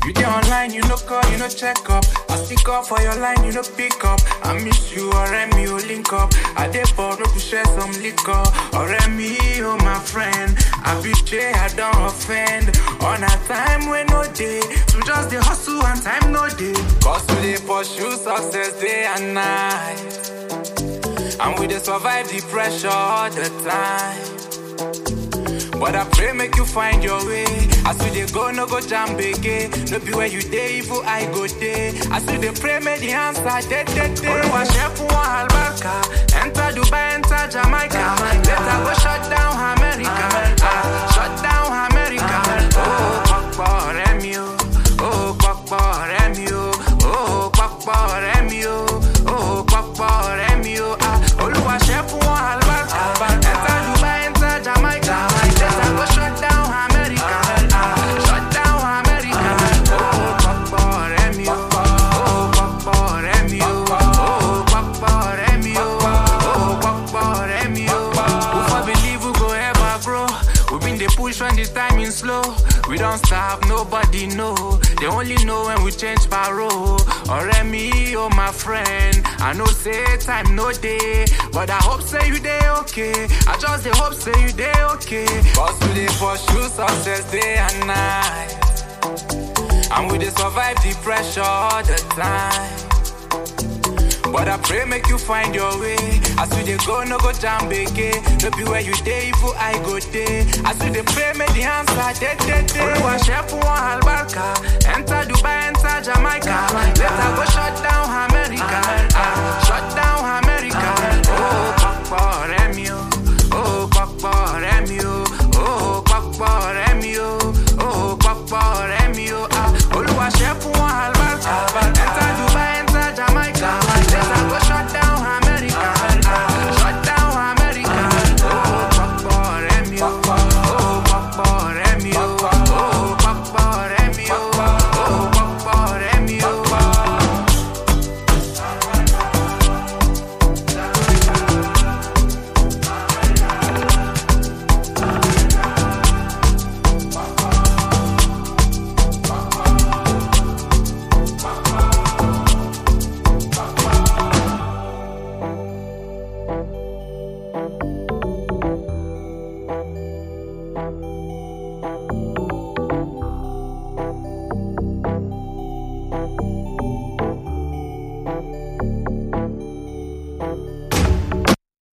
You dey online, you no call, you no check up. I stick up for your line, you no pick up. I miss you, alright, me, oh link up. I dey bored, to share some liquor. Alright, me, oh my friend. I be shay, I don't offend. On a time when no day, to just the hustle and time no day. Cause we dey pursue success day and night. And we dey survive the pressure all the time. But I pray make you find your way. As we dey go, no go jam again. No be where you dey, evil I go dey. As we dey pray, make the answer dey dey dey. Olúwa ṣe fún wọn àlùbáríkà. Enter Dubai, enter Jamaica. Later go shut down America. Ah, shut down America. Oh, pọ̀pọ̀ ọ̀rẹ́ mi o. Oh, pọ̀pọ̀ ọ̀rẹ́ mi o. Oh, pọ̀pọ̀ ọ̀rẹ́ mi o. Oh, pọ̀pọ̀ ọ̀rẹ́ mi o. Ah, Olúwa ṣe fún wọn àlùbáríkà. Enter Dubai, enter Jamaica. Later go shut down America. Ah, shut down America. Oh, pọ̀pọ̀ ọ̀rẹ́ mi o. Oh, pọ̀pọ̀ ọ̀rẹ́ mi o. Oh, pọ̀pọ̀ ọ̀rẹ́ mi o. Oh, pọ̀pọ̀ ọ̀rẹ́ mi o. Who for believe we go ever grow? We been dey push when the timing slow. We don't stop, nobody know. They only know when we change parole. Ọ̀rẹ́ mi, oh my friend. I know say time no day, but I hope say you dey okay. I just dey hope say you dey okay. Cause we dey pursue success day and night. And we dey survive the pressure all the time. But I pray make you find your way. As we dey go, no go jam again. No be where you dey, evil I go dey. As we dey pray, make the answer dey dey dey. Olúwa ṣe fún